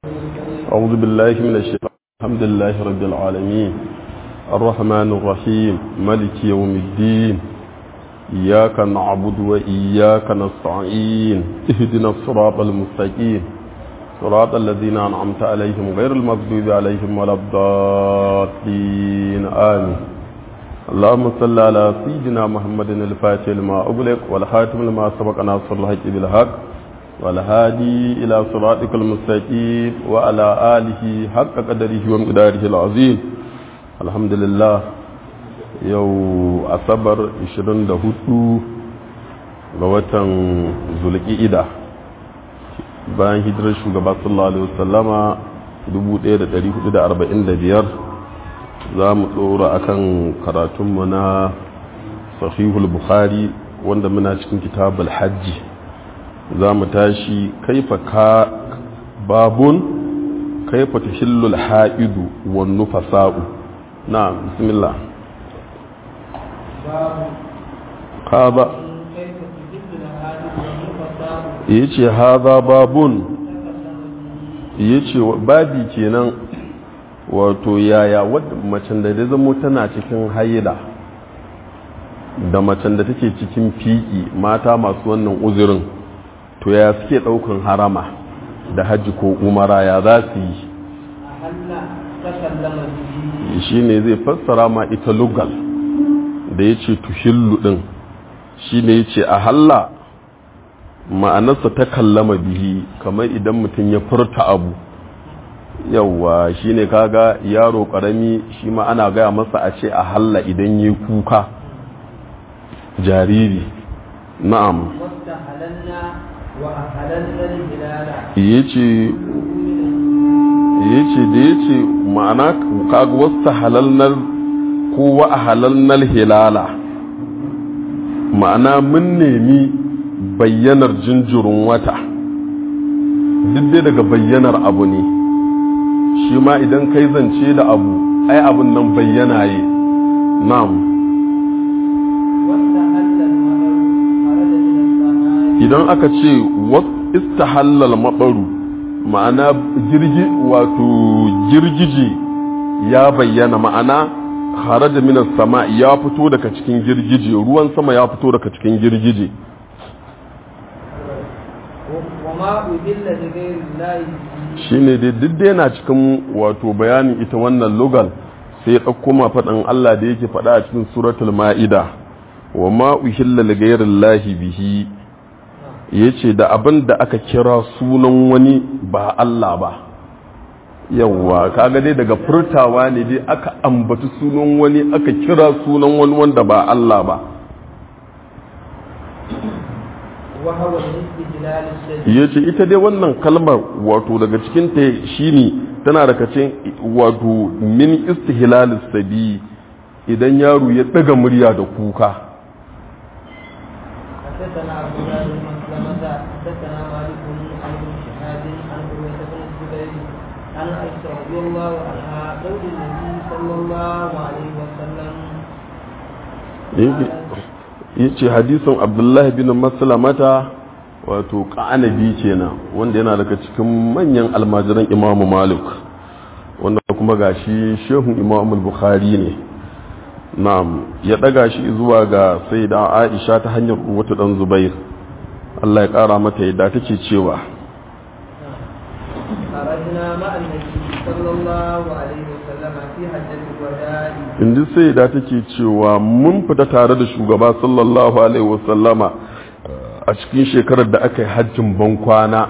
أعوذ بالله من الشيطان الحمد لله رب العالمين الرحمن الرحيم ملك يوم الدين إياك نعبد وإياك نستعين اهدنا الصراط المستقيم صراط الذين أنعمت عليهم غير المغضوب عليهم ولا الضالين آمين اللهم صل على سيدنا محمد الفاتح لما أغلق والخاتم لما سبق ناصر الحق بالحق والهادي إلى صراطك المستقيم وعلى آله حق قدره ومقداره العظيم الحمد لله يو أصبر 24 ga watan zulƙi'ida bayan hijirar shugaba sallallahu alaihi wasallama 1445 za mu tsora akan karatunmu na sahihul bukhari wanda muna cikin kitabul hajji za mu tashi kaifa ka babun kaifa tahillul ha'idu wan nufasa'u na bismillah kaza yace haza babun yace babi kenan wato yaya wadda macen da da zamo tana cikin haila da macen da take cikin fiki mata masu wannan uzurin to ya suke daukan harama da hajji ko umara ya za su yi shi ne zai fassara ma ita lugal da ya ce tuhillu din shi ne ya ce a halla ma'anarsa ta kallama bihi kamar idan mutum ya furta abu yauwa shi ne kaga yaro karami shi ma ana gaya masa a ce a halla idan ya kuka jariri na'am ya ce da ya ce ma'ana kaga wasu halalnar ko wa a halalnar hilala ma'ana mun nemi bayyanar jinjirin wata duk dai daga bayyanar abu ne shi ma idan kai zance da abu ai abun nan bayyana yi na'am idan aka ce istahallal maɓaru ma'ana girgi wato girgije ya bayyana ma'ana haraja minas sama ya fito daga cikin girgije ruwan sama ya fito daga cikin girgije shi ne dai duk da yana cikin wato bayanin ita wannan lugal sai ya ɗauko ma faɗin Allah da yake faɗa a cikin suratul ma'ida wa ma uhilla li ghayri bihi ya ce da abin da aka kira sunan wani ba Allah ba yawwa kaga dai daga furtawa ne dai aka ambata sunan wani aka kira sunan wani wanda ba Allah ba ya ce ita dai wannan kalmar wato daga cikin ta shi ne tana daga cikin wato min istihlalis sabi idan yaro ya daga murya da kuka حدثنا أبو ذر بن مسلمة حدثنا مالك عن ابن شهاب عن عروة بن الزبير عن عائشة رضي الله عنها قول النبي صلى الله عليه وسلم yace hadisin abdullahi bin maslamata wato ƙanabi kenan wanda yana daga cikin manyan almajiran imamu malik wanda kuma gashi shehun imamu bukhari ne na'am ya daga shi zuwa ga sai da aisha ta hanyar wata dan zubair Allah ya kara mata yadda take cewa inda sai da take cewa mun fita tare da shugaba sallallahu alaihi wasallama a cikin shekarar da aka yi hajjin bankwana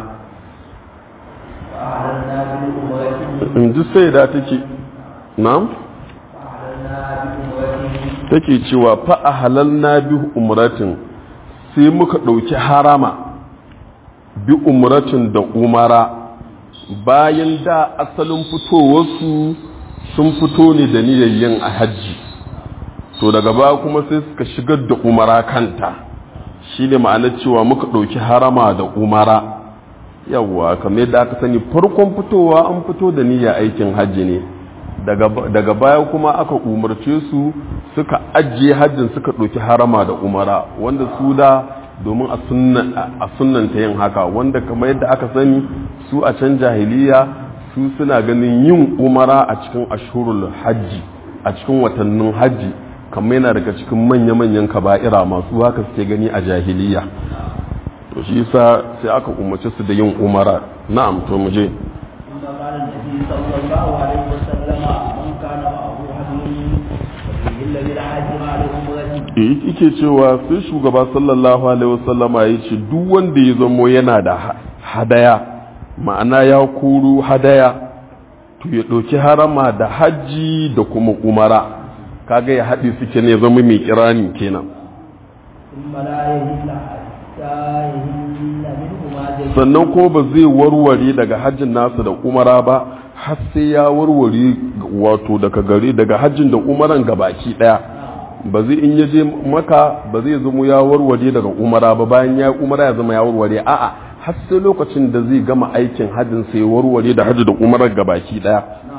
inda sai da take na'am take cewa fa a halalna bi umratin sai muka ɗauki harama bi umratin da umara bayan da asalin fitowarsu sun fito ne da niyayyen a hajji to daga ba kuma sai suka shigar da umara kanta shi ne ma'anar cewa muka ɗauki harama da umara yawwa kamar yadda aka sani farkon fitowa an fito da niyya aikin hajji ne daga baya kuma aka umarce su suka ajiye hajjin suka ɗauki harama da umara wanda su da domin a sunnanta yin haka wanda kamar yadda aka sani su a can jahiliya su suna ganin yin umara a cikin ashurul hajji a cikin watannin hajji kamar yana daga cikin manya-manyan kaba'ira masu haka suke gani a jahiliya to shi yasa sai aka umarci su da yin umara na'am to mu je ثم قال النبي صلى الله عليه وسلم من كان معه هدي فليهل بالحج مع العمرة eh yake cewa sai shugaba sallallahu alaihi wasallama ya ce duk wanda ya zamo yana da ha- hadaya ma'ana ya kuru hadaya to ya ɗauki harama da hajji da kuma umara kaga ya haɗe suke ne zama mai kirani kenan ثم لا يهل حتى يهل منهما جميعا sannan ko ba zai warware daga hajjin nasa da umara ba har sai ya warware wato daga gare daga hajjin da umaran gabaki daya ba zai in ya je maka ba zai zama ya warware daga umara ba bayan ya umara ya zama ya warware a'a har sai lokacin da zai gama aikin hajjin sai ya warware da hajji da umarar gabaki daya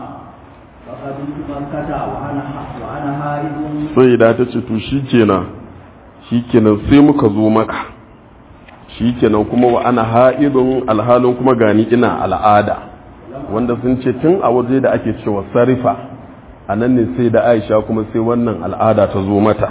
فقدمت مكة وأنا وأنا هائد sai da ta ce to shikenan shikenan sai muka zo maka shikenan kuma wa ana ha'idun alhalin kuma gani ina al'ada wanda sun ce tun a waje da ake cewa sarifa a nan ne sai da aisha kuma sai wannan al'ada ta zo mata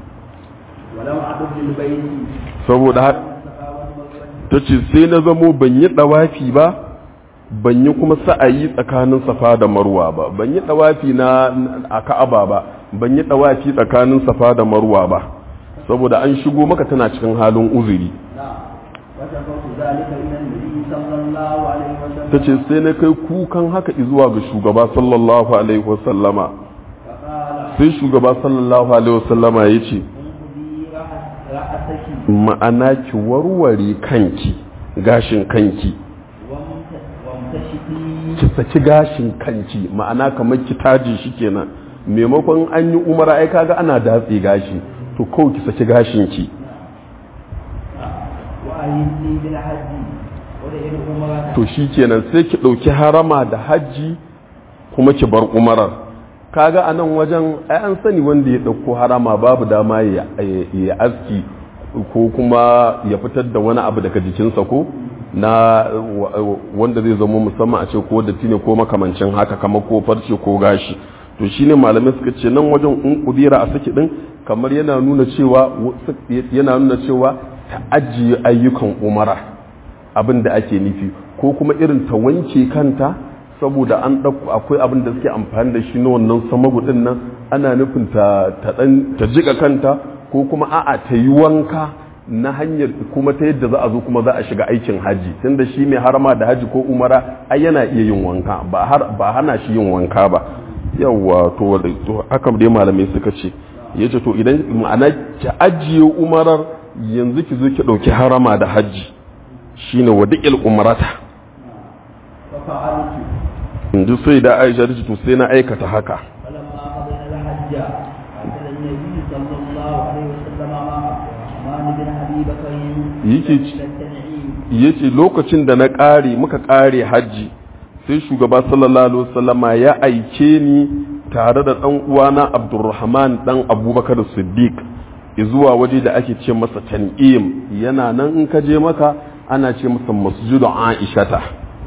ولم أعد بالبيت saboda haka الصفا والمروة ta ce sai na zamo ban yi ɗawafi ba ban yi kuma sa'ayi tsakanin safa da marwa ba ban yi ɗawafi na a ka'aba ba ban yi ɗawafi tsakanin safa da marwa ba saboda an shigo maka tana cikin halin uzuri نعم وشكوت ذلك إلى النبي صلى الله عليه وسلم ta ce sai na kai kukan haka zuwa ga shugaba sallallahu alaihi wasallama فقال sai shugaba sallallahu alaihi wasallama ya ce انقضي رأس- رأسك ma'ana ki warware kanki gashin kanki وامت- وامتشطي ki saki gashin kanki ma'ana kamar ki taji shi kenan maimakon an yi umara ai kaga ana datse gashi to kawai ki saki gashin ki وأهلني بالحج ودعي العمرة to shi kenan sai ki ɗauki harama da hajji kuma ki bar umarar kaga a nan wajen ai an sani wanda ya ɗauko harama babu dama ya ya aski ko kuma ya fitar da wani abu daga jikinsa ko na wa- wanda zai zama musamman a ce ko da ne ko makamancin haka kamar ko farce ko gashi to shine malamai suka ce nan wajen in kudira a saki din kamar yana nuna cewa yana nuna cewa ta ajiye ayyukan umara abin da ake nufi ko kuma irin ta wanke kanta saboda an ɗauko akwai abin da suke amfani da shi na wannan samagu ɗin nan ana nufin ta ta ɗan ta jiƙa kanta ko kuma a'a ta yi wanka na hanyar kuma ta yadda za a zo kuma za a shiga aikin haji tunda shi mai harama da haji ko umara ai yana iya yin wanka ba har ba hana shi yin wanka ba yawwa to to haka dai malamai suka ce yace to idan ma'ana ki ajiye umarar yanzu ki zo ki ɗauki harama da haji shine wadi'il umrata ففعلت in ji sai da aisha ta ce to sai na aikata haka فلما قضينا الحج أرسل النبي صلى الله عليه وسلم مع عثمان بن أبي بكر يجي- إلى التنعيم yace lokacin da na ƙare muka ƙare hajji sai shugaba sallallahu alaihi wasallama ya aike ni tare da ɗan uwana abdurrahman ɗan abubakar siddiq zuwa waje da ake ce masa tan'im yana nan in ka je maka ana ce masa masjidu aishata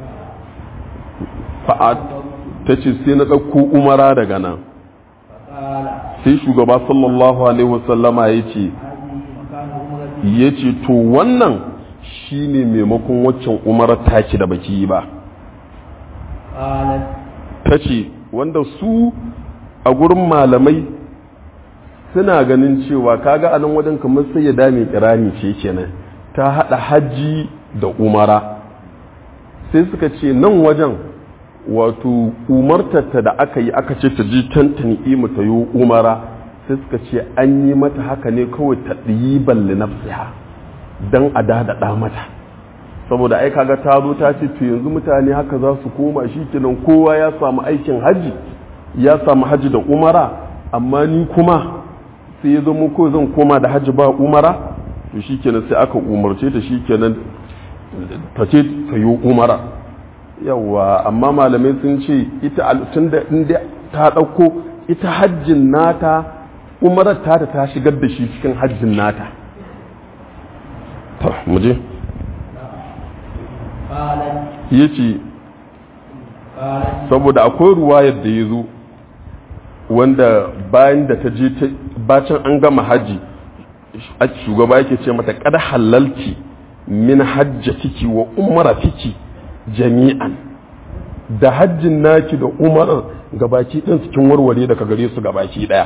fa'at ta ce sai na ɗauko umara daga nan فقال sai shugaba sallallahu alaihi wasallama ya ce هذه مكان عمرتي ya ce to wannan shi ne maimakon waccan umarar taki da baki yi ba قالت ta ce wanda su a gurin malamai suna ganin cewa kaga a nan wajen kamar sai ya dame kirani ce kenan ta haɗa hajji da umara sai suka ce nan wajen wato umartarta da aka yi aka ce ta ji tantani imu ta yi umara sai suka ce an yi mata haka ne kawai ta ɗiyi balli nafsiha don a dadaɗa mata saboda ai kaga ta zo ta ce to yanzu mutane haka za su koma shi kenan kowa ya samu aikin hajji ya samu hajji da umara amma ni kuma sai ya zama ko zan koma da hajji ba umara to shi kenan sai aka umarce ta shi kenan ta ce ta yi umara yawa amma malamai sun ce ita tun da inda ta ɗauko ita hajjin nata umarar ta ta shigar da shi cikin hajjin nata ta muje قالت ya ce قالت saboda akwai ruwayar da ya zo wanda bayan da ta je ta bacin an gama haji shugaba yake ce mata kada halalci min hajjatiki wa umaratiki jami'an da hajjin naki da umarar gabaki ɗin cikin warware daga gare su gabaki ɗaya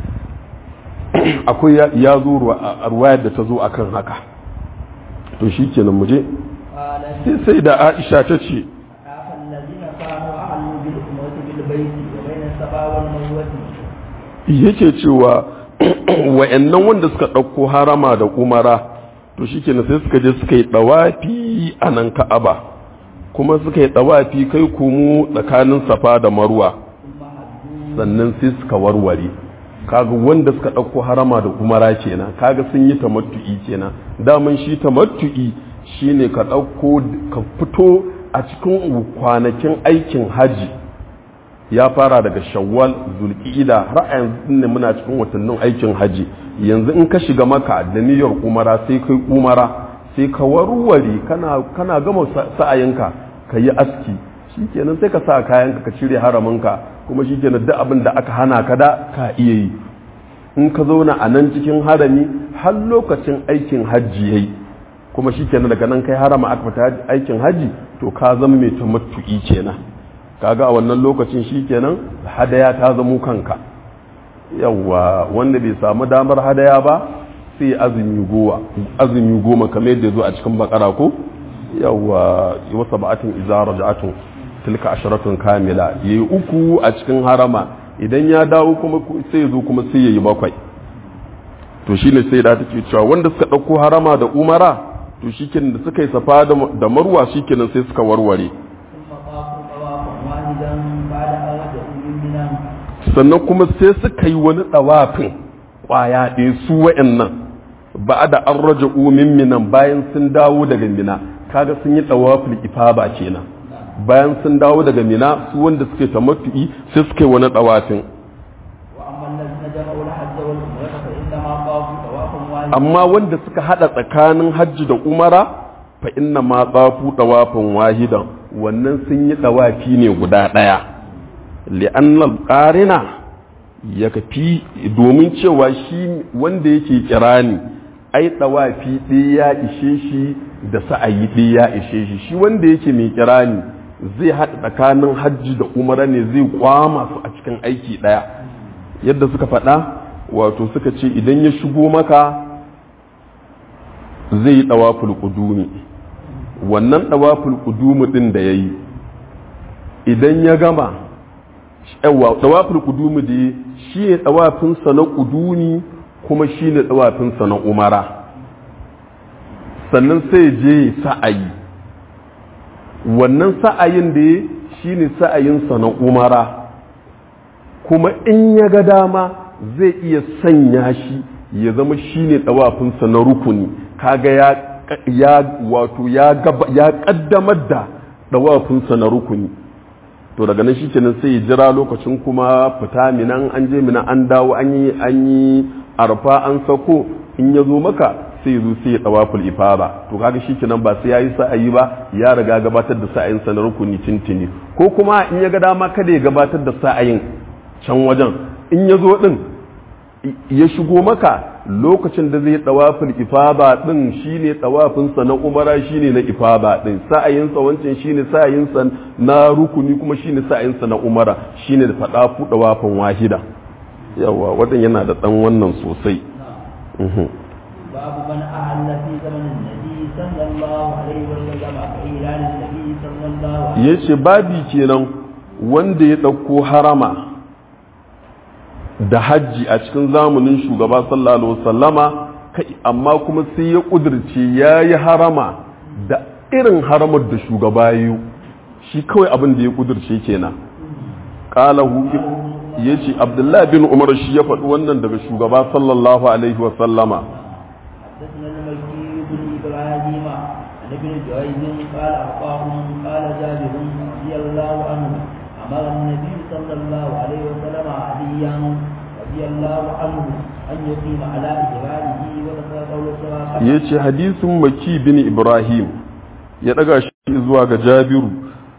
akwai ya- ya zo a ruwayar da ta zo akan haka to shi kenan mu je قالت sai sai da aisha ta ce أخاف الذين كانوا أعلوا بالأموت بالبيت وبين الصفا والمروة yake cewa wa'annan wanda suka ɗauko harama da umara to shi kenan sai suka je suka yi ɗawafi a nan ka'aba kuma suka yi ɗawafi kai kumu tsakanin safa da marwa ثم هدوا sannan sai suka warware kaga wanda suka ɗauko harama da umara kenan kaga sun yi tamattu'i kenan daman shi tamattu'i shine ka ɗauko ka fito a cikin kwanakin aikin haji ya fara daga shawwal zulqa'ida har a yanzu ne muna cikin watannin aikin haji yanzu in ka shiga maka da niyyar umara sai kai umara sai ka warware kana kana gama sa- sa'ayinka ka yi aski shikenan sai ka sa kayanka ka cire haraminka kuma shikenan duk abin da aka hana ka da ka iya yi in ka zauna a nan cikin harami har lokacin aikin hajji yayi kuma shikenan daga nan kai harama aka fita aikin hajji to ka zama mai tamattu'i kenan kaga a wannan lokacin shikenan hadaya ta zamo kanka yawwa wanda bai samu damar hadaya ba sai azumi goma azumi goma kamar yadda zo a cikin bakara ko yawwa wa sab'atin idza raja'atun tilka asharatun kamila yayi uku a cikin harama idan ya dawo kuma sai ya zo kuma sai yayi bakwai to shine sai da take cewa wanda suka dauko harama da umara to shikenan da suka yi safa da da marwa shikenan sai suka warware ثم طافوا طوافا واحدا بعد أن رجعوا من منى sannan kuma sai suka yi wani ɗawafin ƙwaya ɗaya su wa'annan ba da an raja umin minan bayan sun dawo daga mina kaga sun yi ɗawafin ifaba kenan bayan sun dawo daga mina su wanda suke tamattu'i sai suka yi wani ɗawafin وأما الذين جمعوا الحج والعمرة فإنما طافوا طوافا واحدا amma wanda suka hada tsakanin hajji da umara fa inna ma tsafu ɗawafin wahidan wannan sun yi ɗawafi ne guda ɗaya li'annal qarina ya kafi domin cewa shi wanda yake kirani ai ɗawafi ɗaya ya ishe shi da sa'ayi ɗaya ya ishe shi shi wanda yake mai kirani zai haɗa tsakanin hajji da umara ne zai kwama su a cikin aiki ɗaya yadda suka faɗa wato suka ce idan ya shigo maka zai yi ɗawaful ƙudumi wannan ɗawaful ƙudumi ɗin da ya yi idan ya gama yawa ɗawaful ƙudumi da ya shi ne ɗawafinsa na ƙudumi kuma shi ne ɗawafinsa na umara sannan sai je sa'ayi wannan sa'ayin da ya shi ne sa'ayinsa na umara kuma in ya ga dama zai iya sanya shi ya zama shi ne ɗawafinsa na rukuni kaga ya ya wato ya gaba ya kaddamar da ɗawafinsa na rukuni to daga nan shi kenan sai ya jira lokacin kuma fita minan an je minan an dawo an yi an yi arfa an sako in ya zo maka sai ya zo sai ya ɗawaful ifada to kaga shi kenan ba sai ya yi sa'ayi ba ya riga gabatar da sa'ayinsa na rukuni tintini ko kuma in ya ga dama kada ya gabatar da sa'ayin can wajen in ya zo din ya shigo maka lokacin da zai tawafin ifada din shine tawafinsa na umara shine na ifada din sa'ayinsa wancan shine sa'ayinsa na rukuni kuma shine sa'ayinsa na umara shine da fada fu tawafin wahida yawa wadan yana da dan wannan sosai Mhm. باب من أهل في زمن النبي صلى الله عليه وسلم كإعلان النبي صلى الله عليه yace babi kenan wanda ya dauko harama da hajji a cikin zamanin shugaba sallallahu alaihi wasallama kai amma kuma sai ya kudirce ya yi harama da irin haramar da shugaba yi shi kawai abin da ya kudirce kenan qalahu ya ce abdullahi bin umar shi ya faɗi wannan daga shugaba sallallahu alaihi wasallama حدثنا المكي بن ابراهيم عن ابن جريج قال اخبرهم قال جابر رضي الله عنه امر النبي صلى الله عليه وسلم عليا رضي الله عنه ان يقيم على اجراله وذكر قول الصراحه ya ce hadisin maki bin ibrahim ya ɗaga shi zuwa ga jabiru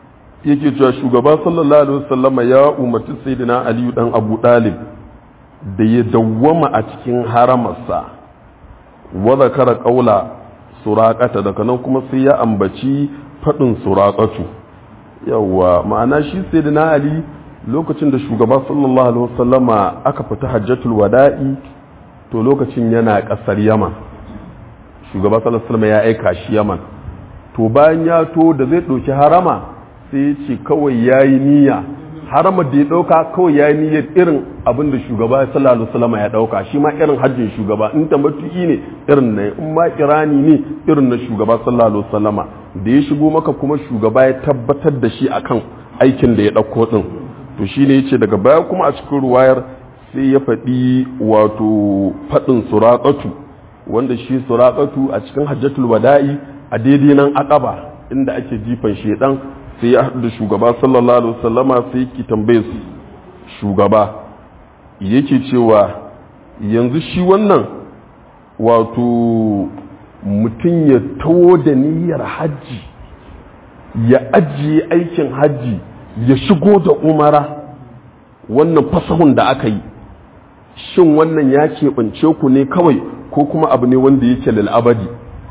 yake cewa shugaba sallallahu alaihi wasallama ya umarci sayyidina aliyu dan abu dalib da ya dawwama a cikin haramarsa wa zakara qaula suraqata daga nan kuma sai ya ambaci fadin suraqatu yawa ma'ana shi sayyidina ali lokacin da shugaba sallallahu alaihi wasallama aka fita hajjatul wada'i to lokacin yana kasar yaman shugaba sallallahu alaihi wasallama ya aika shi yaman to bayan ya to da zai ɗauki harama sai ya ce kawai ya yi niyya harama da ya ɗauka kawai ya yi niyyar irin abin da shugaba sallallahu alaihi wasallam ya ɗauka shi ma irin hajjin shugaba in ta matu'i ne irin na in ma kirani ne irin na shugaba sallallahu alaihi wasallama da ya shigo maka kuma shugaba ya tabbatar da shi akan aikin da ya ɗauko din to shine yace daga baya kuma a cikin ruwayar sai ya faɗi wato faɗin suraƙatu wanda shi suraƙatu a cikin hajjatul wada'i a daidai nan akaba inda ake jifan shedan sai ya haɗu da shugaba sallallahu alaihi wasallama sai ki tambaye su shugaba yake cewa yanzu shi wannan wato mutum ya tawo da niyyar hajji ya ajiye aikin hajji ya shigo da umara wannan fasahun da aka yi shin wannan ya keɓance ku ne kawai ko kuma abu ne wanda yake lal'abadi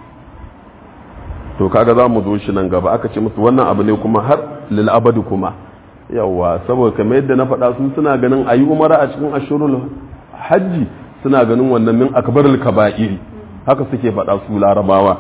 to kaga za mu zo shi nan gaba aka ce musu wannan abu ne kuma har lal'abadi kuma yawa saboda kamar yadda na faɗa su suna ganin a yi umara a cikin ashurul hajji suna ganin wannan min akbarul kaba'iri haka suke faɗa su larabawa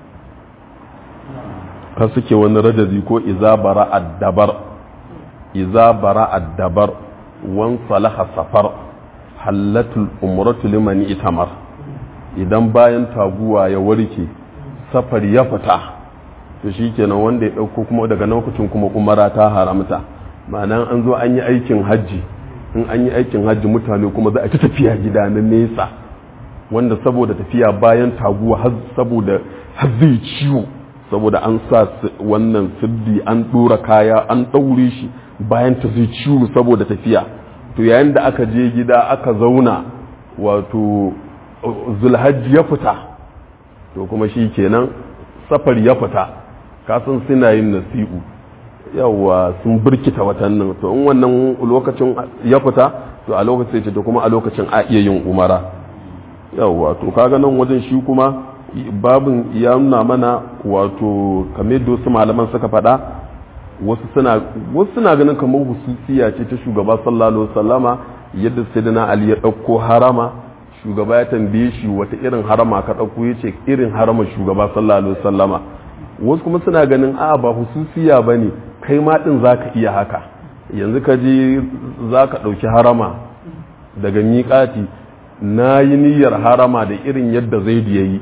har suke wani rajazi ko iza bara addabar iza bara addabar wan salaha safar hallatul umratu liman itamar idan bayan taguwa ya warke safar ya fita to shikenan wanda ya dauko kuma daga lokacin kuma umara ta haramta ma'ana an zo an yi aikin hajji in an yi aikin hajji mutane kuma za a ta tafiya gida na nesa wanda saboda tafiya bayan taguwa har saboda har zai ciwo saboda an sa wannan sirdi an dora kaya an daure shi bayan ta zai ciwo saboda tafiya to yayin da aka je gida aka zauna wato zulhajji ya fita to kuma shi kenan safar ya fita kasan suna yin nasi'u yawa sun birkita watannin to in wannan lokacin ya fita to a lokacin ce to kuma a lokacin a iya yin umara yawa to kaga nan wajen shi kuma babin ya nuna mana wato kamar da wasu malaman suka faɗa wasu suna wasu suna ganin kamar hususiya ce ta shugaba sallallahu alaihi wasallama yadda sayyidina ali ya ɗauko harama shugaba ya tambaye shi wata irin harama ka ɗauko ya ce irin harama shugaba sallallahu alaihi wasallama wasu kuma suna ganin a ba hususiya ba ne kai ma ɗin za ka iya haka yanzu ka je za ka ɗauki harama daga miƙati na yi niyyar harama da irin yadda zai ya yi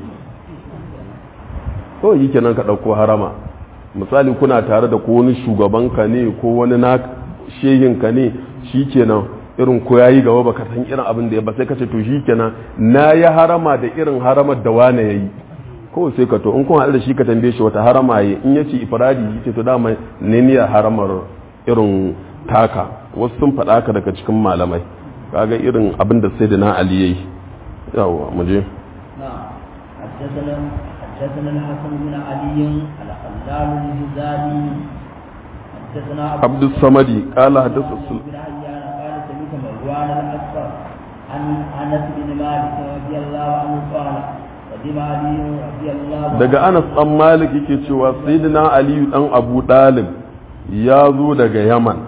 kawai yi kenan ka ɗauko harama misali kuna tare da ko wani shugabanka ne ko wani na shehinka ne shi kenan irin ko yayi gaba baka san irin abin da ya ba sai ka ce to shikenan na yi harama da irin haramar da wane yayi ko sai ka to in kun haɗu da shi ka tambaye shi wata harama yayi in yace ifradi yace to dama ne niyyar haramar irin taka wasu sun faɗa ka daga cikin malamai kaga irin abin da sayyidina ali yayi yawa mu je حدثنا حدثنا الحسن بن علي الخلال الهزالي حدثنا عبد الصمد قال حدث بن عيان قال سمعت مروان الاصفر عن انس بن مالك رضي الله عنه قال قدم علي رضي الله عنه daga Anas dan Malik yake cewa sayyidina Ali dan Abu Dalib ya zo daga Yaman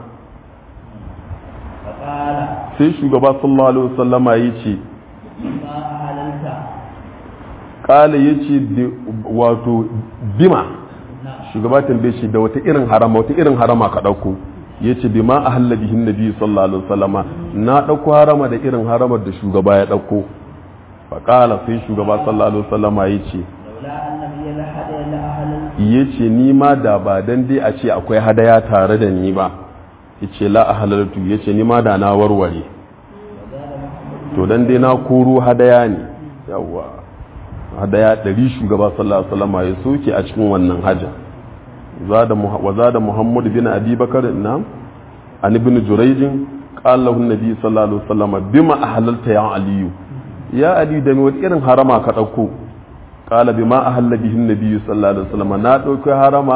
فقال sai shugaba sallallahu alaihi wasallama yace ما أهللت kala yace wato bima نعم shugaba tambaye shi da wata irin harama wata irin harama ka dauko yace bima ahalla bihin nabi sallallahu alaihi wasallama na dauko harama da irin haramar da shugaba ya dauko faqala sai shugaba sallallahu alaihi wasallama yace لولا أن لي لحد لأهللت yace ni ma da ba dan dai a ce akwai hadaya tare da ni ba yace la ahlaltu yace ni ma da na warware وزاد محمد to dan dai na koro hadaya ne yawa hadaya ɗari shugaba sallallahu alaihi wasallam ya soke a cikin wannan hajja zada Muha- wa zada muhammad bin abi bakar na an ibn jurayj qala lahu nabi sallallahu alaihi wasallam bima ahlalta ya aliyu ya ali da me wata irin harama ka dauko qala bima ahalla bihi nabi sallallahu alaihi wasallam na dauko harama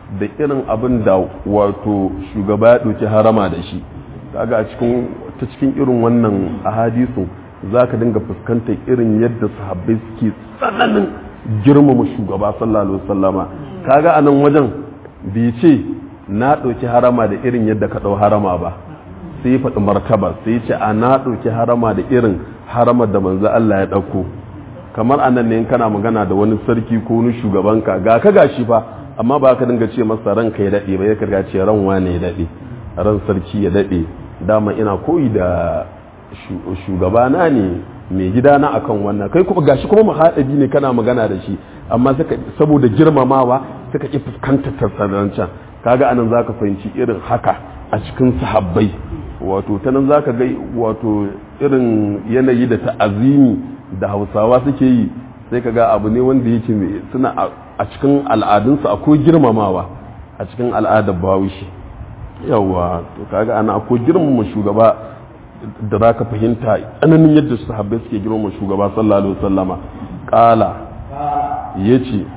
da irin abin da wato shugaba ya ɗauki harama da shi kaga a cikin ta cikin irin wannan ahadisu za ka dinga fuskantar irin yadda sahabbai suke tsananin girmama shugaba sallallahu alaihi wasallama kaga a nan wajen bai ce na ɗauki harama da irin yadda ka ɗau harama ba sai ya faɗi martaba sai ya ce a na ɗauki harama da irin haramar da manzo Allah ya ɗauko kamar a nan ne kana magana da wani sarki ko wani shugabanka ga ka gashi fa amma ba ka dinga ce masa ranka ya daɗe ba ya karga ce ran wane ya daɗe ran sarki ya daɗe dama ina koyi da shugabana ne mai gidana akan wannan kai kuma gashi kuma mahaɗabi ne kana magana da shi amma saboda girmamawa suka ƙi fuskantar tattarancan kaga anan zaka fahimci irin haka a cikin sahabbai wato ta nan zaka ga wato irin yanayi da ta'azimi da hausawa suke yi sai kaga abu ne wanda yake suna a cikin al'adunsu akwai girmamawa a cikin al'adar bahaushe yawa to kaga ana akwai girmama shugaba da za ka fahimta tsananin yadda sahabbai suke girmama shugaba sallallahu alaihi wasallama kala ya ce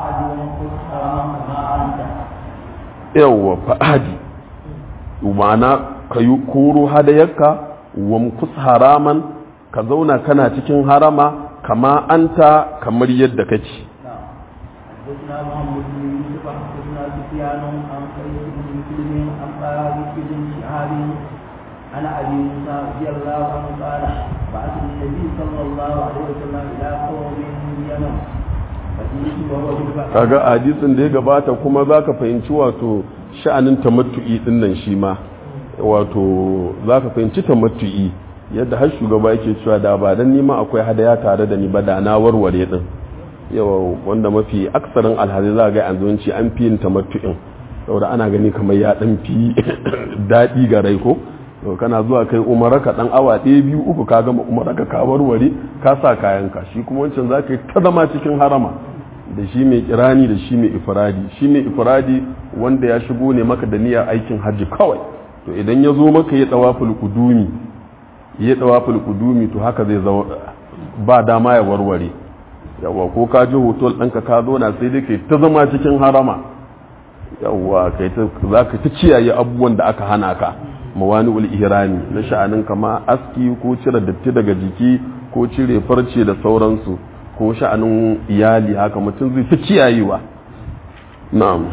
yawa fa'adi ma'ana ka yi koro hadayarka wa mukus haraman ka zauna kana cikin harama kama anta kamar yadda kake حدثنا محمد بن يوسف حدثنا سفيان عن سعيد بن مسلم عن طارق بن شهاب عن ابي موسى رضي الله عنه قال بعث النبي صلى الله عليه وسلم الى قوم من اليمن فجئت وهو بالبحر kaga hadisin da ya gabata kuma zaka fahimci wato sha'anin tamattu'i din nan shi ma wato zaka fahimci tamattu'i yadda har shugaba yake cewa da ba dan nima akwai hadaya tare da ni ba da na warware din yawa wanda mafi aksarin alhazai za ga yanzu ci an fi yin tamattu'in saboda ana gani kamar ya dan fi daɗi ga rai ko to kana zuwa kai umara ka dan awa ɗaya biyu uku ka gama umara ka ka warware ka sa kayanka shi kuma wancan za ka yi ta zama cikin harama da shi mai kirani da shi mai ifradi shi mai ifradi wanda ya shigo ne maka da niyyar aikin hajji kawai to idan ya zo maka ya tawaful kudumi ya tawaful kudumi to haka zai zama ba dama ya warware yawa ko ka je hotel ɗanka ka zo na sai dai kai ta zama cikin harama yawa kai ta za ka ta ciyaye abubuwan da aka hana ka mawani ul ihrami na sha'anin kama aski ko cire datti daga jiki ko cire farce da sauransu ko sha'anin iyali haka mutum zai ta kiyayewa na'am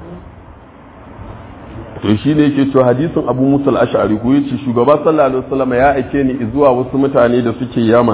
to shi ne yake cewa hadisin abu musul ash'ari ko yace shugaba sallallahu alaihi wasallam ya aike ni zuwa wasu mutane da suke yaman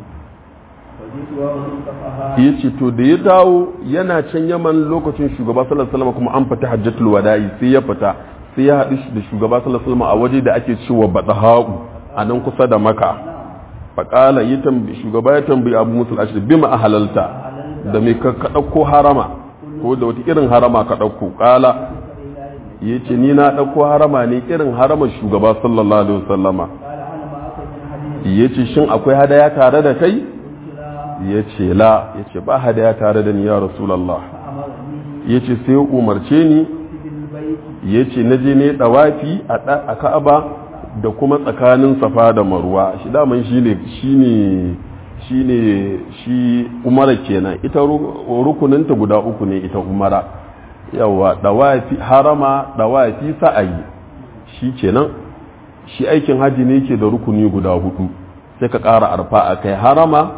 فجئت وهو بالبحر yace to da ya dawo yana can yaman lokacin shugaba sallallahu alaihi wasallam kuma an fita hajjatul wada'i sai ya fita sai ya haɗu da shugaba sallallahu alaihi wasallam a waje da ake cewa badahau a nan kusa da maka faƙala yi tambi shugaba ya tambayi abu musul ashir bima a halalta da mai ka ɗauko harama ko da wata irin harama ka ɗauko ƙala ya ce ni na ɗauko harama ne irin haramar shugaba sallallahu alaihi wasallama قال هل معك من حديث ya ce shin akwai hadaya tare da kai قلت لا ya ce la ya ce ba hadaya tare da ni ya rasulallah فأمرني ya ce sai ya umarce ni بالبيت ya ce na je ne ɗawafi a ɗa- a ka'aba da kuma tsakanin safa da marwa shi daman shi ne shi ne shi ne shi umara kenan ita ru- rukuninta guda uku ne ita umara yawa ɗawafi harama ɗawafi sa'ayi shi kenan shi aikin haji ne ke da rukuni guda hudu sai ka ƙara arfa a kai harama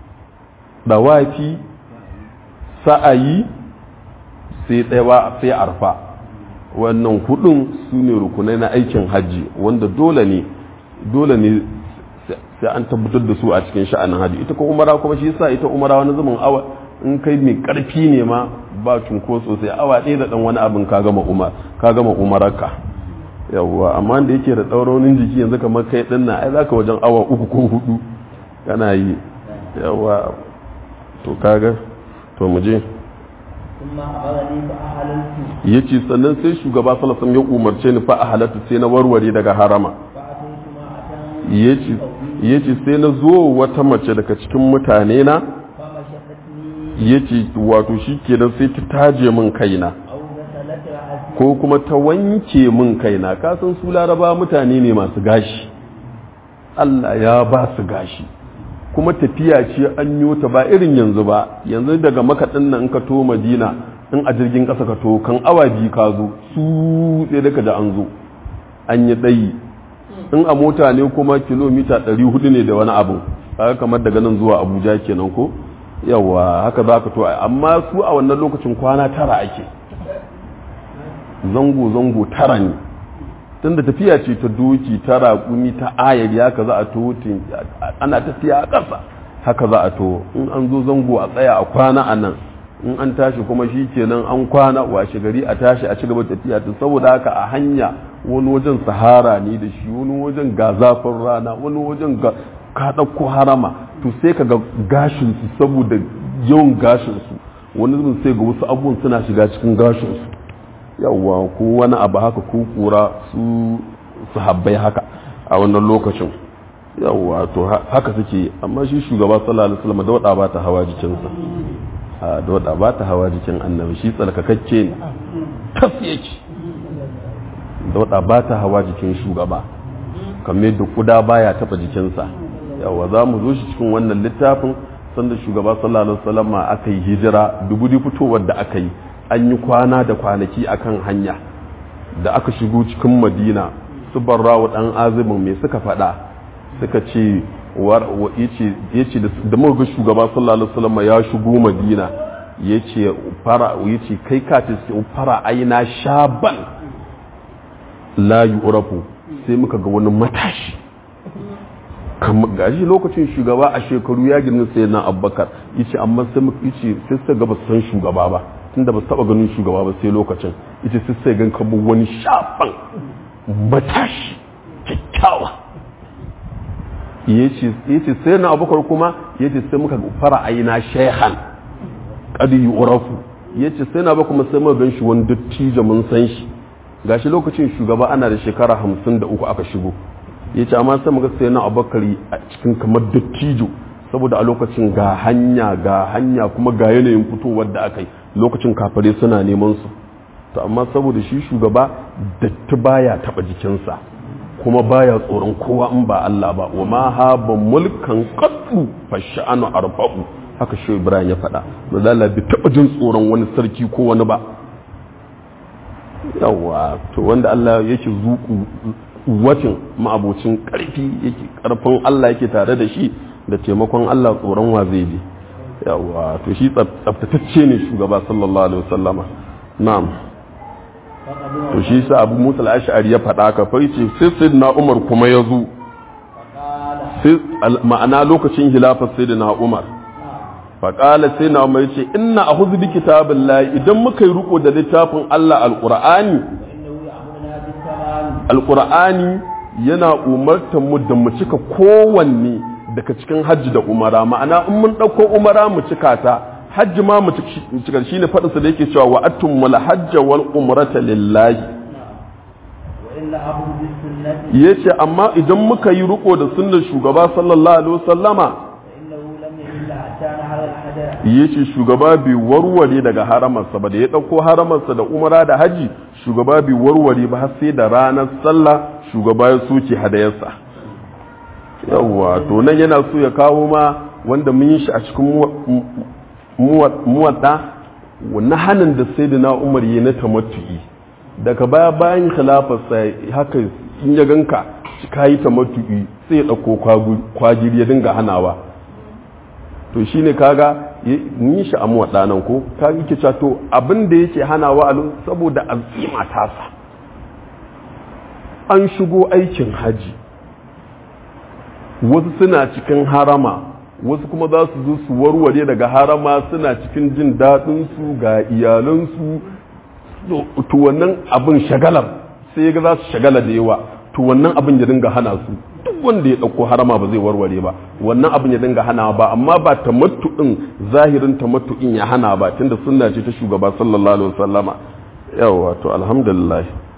ɗawafi sa'ayi sai tsayawa sai arfa wannan hudun su ne rukunai na aikin hajji wanda dole ne dole ne sai an tabbatar da su a cikin sha'anin hajji ita ko umara kuma shi yasa ita umara wani zaman awa in kai mai karfi ne ma ba cunkoso sai awa ɗaya da ɗan wani abin ka gama umar ka gama umararka yawwa amma da yake da ɗauronin jiki yanzu kamar kai ɗin na ai zaka wajen awa uku ko hudu kana yi yawwa to kaga to mu je ثم أمرني فأهللت ya ce sannan sai shugaba salasan ya umarce ni fa a halatta sai na warware daga harama فأتيت امرأة ya ce sai na zo wata mace daga cikin mutane na فمشطتني ya ce wato shi kenan sai ta taje min kaina أو غسلت رأسي ko kuma ta wanke min kaina kasan su laraba mutane ne masu gashi Allah ya ba su gashi kuma tafiya ce an yi ta ba irin yanzu ba yanzu daga makaɗin nan in ka to madina in a jirgin ƙasa ka to kan awa biyu ka zo su sai da ka ji an zo an yi ɗayi in a mota ne kuma kilomita 400 ne da wani abu kaga kamar daga nan zuwa abuja kenan ko yawa haka za ka to amma su a wannan lokacin kwana tara ake zango-zango tara ne tun da tafiya ce ta doki tara kumi ta ayar ya ka za a to ana tafiya a ƙasa haka za a to in an zo zango a tsaya a kwana a nan in an tashi kuma shi kenan an kwana washe gari a tashi a cigaba tafiya ta saboda haka a hanya wani wajen sahara ne da shi wani wajen ga zafin rana wani wajen ga ka ɗauko harama to sai ka ga gashinsu saboda yawan gashinsu wani zubin sai ga wasu abubuwan suna shiga cikin gashinsu yawwa ko wani abu haka ko kura su su habbai haka a wannan lokacin yawwa to haka suke amma shi shugaba sallallahu alaihi wasallam da wada ba ta hawa jikinsa a da wada ba ta hawa jikin annabi shi tsalkakakke ne tas yake da wada ba ta hawa jikin shugaba kamar yadda kuda baya taba jikinsa yawa za mu zo shi cikin wannan littafin sanda shugaba sallallahu alaihi wasallam aka yi hijira dubu fitowar da aka yi an yi kwana da kwanaki akan hanya da aka shigo cikin madina su barrawa dan azumin mai suka faɗa suka ce yace da muka ga shugaba sallallahu alaihi wasallam ya shigo madina yace fara yace kai ka ta fara aina shaban la yu'rafu sai muka ga wani matashi gashi lokacin shugaba a shekaru ya girma sai na abbakar yace amma sai muka yace sai sai ga ba san shugaba ba tunda ba su taba ganin shugaba ba sai lokacin yace sai sai gan kamar wani shafan matashi kyakkyawa yace yace sai na abbakar kuma yace sai muka fara aina shehan qad yu'rafu yace sai na ba kuma sai muka gan shi wani dattijo mun san shi gashi lokacin shugaba ana da shekara hamsin da uku aka shigo ya ce amma sai muka sai na abakari a cikin kamar dattijo saboda a lokacin ga hanya ga hanya kuma ga yanayin fitowar da aka yi lokacin kafare suna neman su to amma saboda shi shugaba datti baya taba jikinsa kuma baya tsoron kowa in ba Allah ba wa ma haba mulkan qattu fa sha'anu arba'u haka shi Ibrahim ya faɗa mazala bi taba jin tsoron wani sarki ko wani ba yawa to wanda Allah yake zuku wacin ma'abocin karfi yake karfin Allah yake tare da shi da taimakon Allah tsoron wa zai bi yawa to shi tsaftatacce ne shugaba sallallahu alaihi wasallama na'am to shi sa abu musa al-ash'ari ya faɗa ka fa yace sai sayyidina umar kuma ya zo sai ma'ana lokacin hilafar sayyidina umar faƙala sai na umar ce ina a huzu bi kitabin layi idan muka yi riko da littafin Allah alƙur'ani alƙur'ani yana umartar mu da mu cika kowanne daga cikin hajji da umara ma'ana in mun ɗauko umara mu cika ta hajji ma mu cika shi ne faɗinsa da yake cewa wa atum wal hajja wal umrata lillahi ya ce amma idan muka yi riko da sunnar shugaba sallallahu alaihi wasallama ya ce shugaba bai warware daga haramarsa ba da ya ɗauko haramarsa da umara da haji shugaba bai warware ba har sai da ranar sallah shugaba ya soke hadayarsa yawwa to nan yana so ya kawo ma wanda mun yi shi a cikin muwadda na hannun da sai da na umar yi na tamattu'i daga baya bayan khilafarsa haka in ya ganka ka yi tamattu'i sai ya ɗauko kwagiri ya dinga hanawa to shi ne kaga yi shi amuwa ɗanan ko kaga yake to abin da yake hanawa a saboda azima tasa an shigo aikin haji wasu suna cikin harama wasu kuma za su zo su warware daga harama suna cikin jin daɗinsu ga iyalansu to wannan abin shagalar sai ga za su shagala da yawa to wannan abin ya dinga hana su duk wanda ya ɗauko harama ba zai warware ba wannan abin ya dinga hana ba amma ba tamattu'in zahirin tamattu'in ya hana ba tunda sunna ce ta shugaba sallallahu alaihi wasallama yawa to alhamdulillah